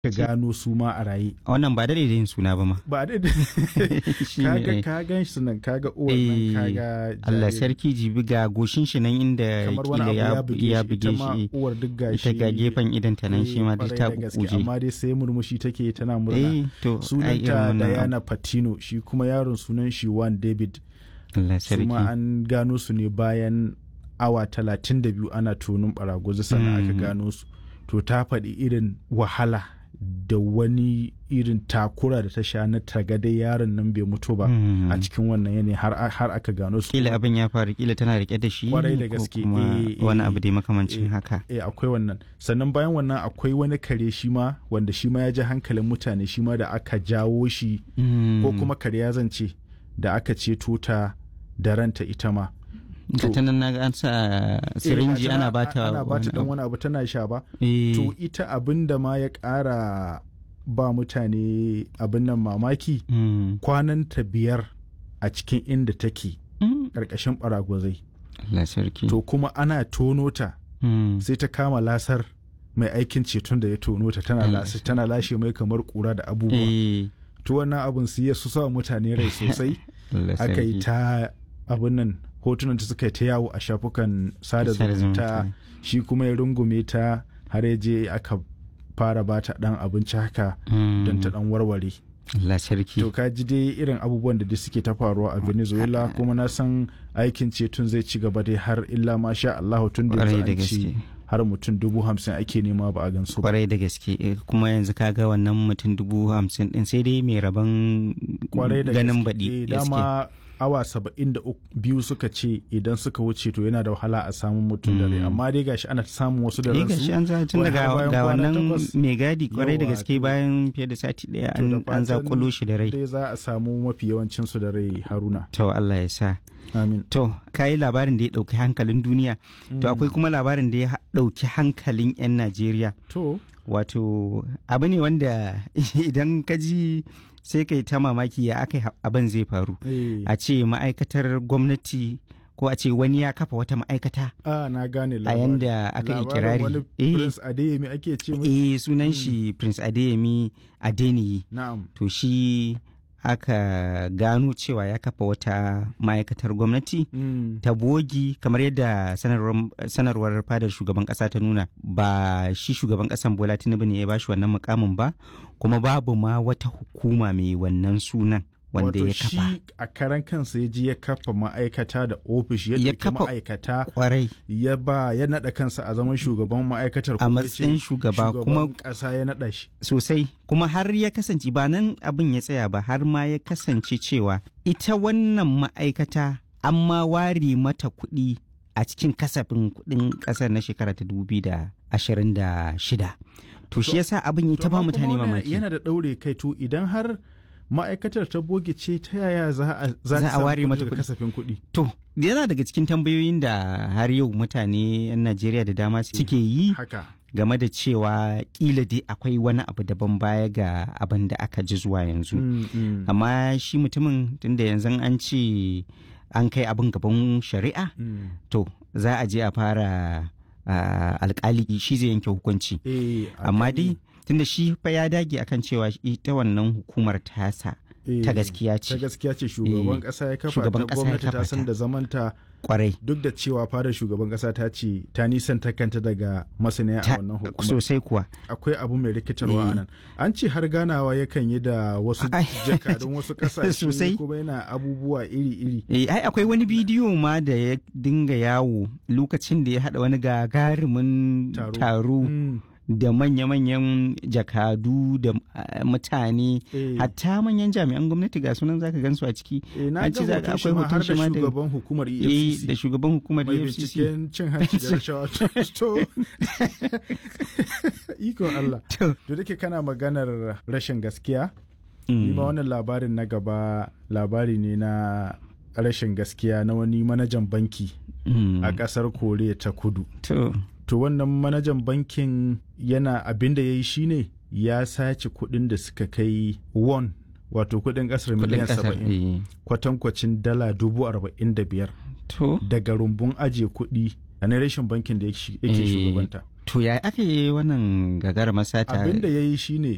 ka gano su ma a raye wannan ba da yin suna ba ma ba da Shi ne, kaga eh. ka gan shi nan kaga uwan nan Eh, kaga Allah jariri. sarki jibi ga goshin shi nan inda kamar wani kila abu ya ya buge ya shi buge ita ma shi uwar duk gashi ita ga gefen idan ta nan shi ma duk kwarai ta da gaske, kukuje amma dai sai murmushi take tana murna eh to ai irin sunanta wannan abu. Diana Patino shi kuma yaron sunan shi Juan David Allah su sarki ma an gano su ne bayan awa 32 ana tonin baraguzi sannan aka Mm. gano su to ta faɗi irin wahala da wani irin takura da ta sha na tagade yaron nan bai mutu ba Mm. a cikin wannan yanayi har, har aka gano su kila abin ya faru kila tana rike da shi Kwarai da ko gaske, kuma eh, eh, wani abu dai makamancin eh, haka eh akwai wannan sannan bayan wannan akwai wani kare shi ma wanda shi ma ya ji hankalin mutane shi ma da aka jawo shi ko Mm. kuma kare ya zance da aka ceto ta da ranta ita ma ga ta nan naga an sa sirinji Eh, ana bata ana bata wani dan abu. wani abu tana sha ba Eh, to ita abin da ma ya ƙara ba mutane abin nan mamaki mm. kwananta biyar a cikin inda take Mm. ƙarƙashin ɓaragwazai Allah sarki to kuma ana tono ta Mm. sai ta kama lasar mai aikin ceton da ya tono ta tana Allah lashe tana lashe mai kamar ƙura da abubuwa eh to wannan abin su ya su sa mutane rai sosai Allah aka yi sarki. ta abin nan hotunan ta suka yi ta yawo a shafukan sada Sada zumunta zumunta. shi kuma ya rungume ta har ya je aka fara ba ta dan abinci haka Mm. don ta dan warware Allah sarki to ka ji dai irin abubuwan da dai suke ta faruwa a venezuela kuma na san aikin ceton zai ci gaba dai har illa ma sha allahu tun da Kwarai yanzu da an ce gaske. har mutum dubu hamsin ake nema ba a gansu ba kwarai da gaske eh, kuma yanzu kaga wannan mutum dubu hamsin din sai dai mai rabon kwarai da ganin gaske. baɗi Eh, gaske. dama awa saba'in da uk- biyu suka ce idan suka wuce to yana da wahala a samun mutum da rai Mm. amma dai gashi ana samun wasu da Eh ransu gashi an za tun wai har daga bayan ga kwana wannan takwas. mai gadi kwarai da Yawa, gaske to- bayan fiye da sati daya To da an an fatan zakulo shi da rai dai za a samu mafi yawancin su da rai haruna to Allah ya sa amin to kayi labarin da ya dauki hankalin duniya to akwai kuma labarin da ya ha- dauki hankalin yan Najeriya to wato abu ne wanda idan ka ji sai kai ta mamaki ya aka abin zai faru eh, a ce ma'aikatar gwamnati ko a ce wani ya kafa wata ma'aikata a na gane a labarin yanda aka yi Labarin kirari wani eh prince adeyemi ake ce mai eh sunan shi prince adeyemi adeniyi na'am to shi aka gano cewa ya kafa wata ma'aikatar gwamnati Mm. ta bogi kamar yadda sanarwar, sanarwar fadar shugaban kasa ta nuna ba shi shugaban kasan bola tinubu ne ya bashi wannan mukamin ba kuma babu ma wata hukuma mai wannan sunan wanda Wato ya kafa shi a karan kansa ya ji ya kafa ma'aikata da ofis ya Ya ɗauki kafa- ma'aikata kwarai ya ba ya naɗa kansa a zaman shugaban ma'aikatar a kuma ya ce matsayin shugaba kuma shugaban ƙasa ya naɗa shi sosai kuma har ya kasance ba nan abin ya tsaya ba har ma ya kasance cewa ita wannan ma'aikata an ma ware mata kuɗi a cikin kasafin kuɗin ƙasar na shekara ta shida. to shi yasa abin ya ta ba amma mutane kuma wannan mamaki yana da ɗaure kai to idan har ma'aikatar ta boge ce ta yaya za a za Za ta a samu ware kuɗi mata daga kuɗi. kasafin kuɗi to yana daga cikin tambayoyin da har yau mutane 'yan najeriya da dama suke yi haka game da cewa kila dai akwai wani abu daban baya ga abin da aka ji zuwa yanzu Mm, mm, amma shi mutumin tunda yanzu an ce an kai abin gaban shari'a mm. to za a je a fara ah, alkali shi zai yanke hukunci Eh, a amma gani. dai tunda shi fa ya dage akan cewa ita wannan hukumar tasa Eh, ta gaskiya ta ce gaskiya ce shugaban Eh, ƙasa ya kafa shugaban ta ƙasa ya gwamnati ta kafa san ta. da zamanta kwarai duk da cewa fadar shugaban ƙasa ta ce ta nisan ta kanta daga masaniya a Ta- wannan hukumar sosai kuwa akwai abu mai rikitarwa a Eh. nan an ce har ganawa yakan yi da wasu Ai. jakadun wasu ƙasashe Sosai. kuma yana abubuwa iri-iri Eh, ai akwai wani bidiyo ma da ya dinga yawo lokacin da ya haɗa wani gagarumin Taro. taro Mm, da manya-manyan jakadu da ah, mutane eh. hatta manyan jami'an gwamnati ga sunan zaka gansu a ciki Eh, na an ga ce za- hoton shi akwai ma har hoton shi da ma da- shugaban hukumar eh EFCC da shugaban hukumar mai EFCC binciken cin hanci da rashawa to ikon Allah To, to dake kana maganar rashin gaskiya ni ma mm, wannan labarin na gaba labari ne na rashin gaskiya na wani manajan banki mm, a ƙasar koriya ta kudu to to wannan manajan bankin yana abin da ya yi shine ya sace kuɗin da suka kai won wato kuɗin ƙasar kudin miliyan kasar saba'in eh, kwatankwacin dala dubu arba'in da biyar to daga rumbun ajiye kuɗi a na rashin bankin da yake Eh, shugabanta to ya aka yi wannan gagara masata abin da ya yi shine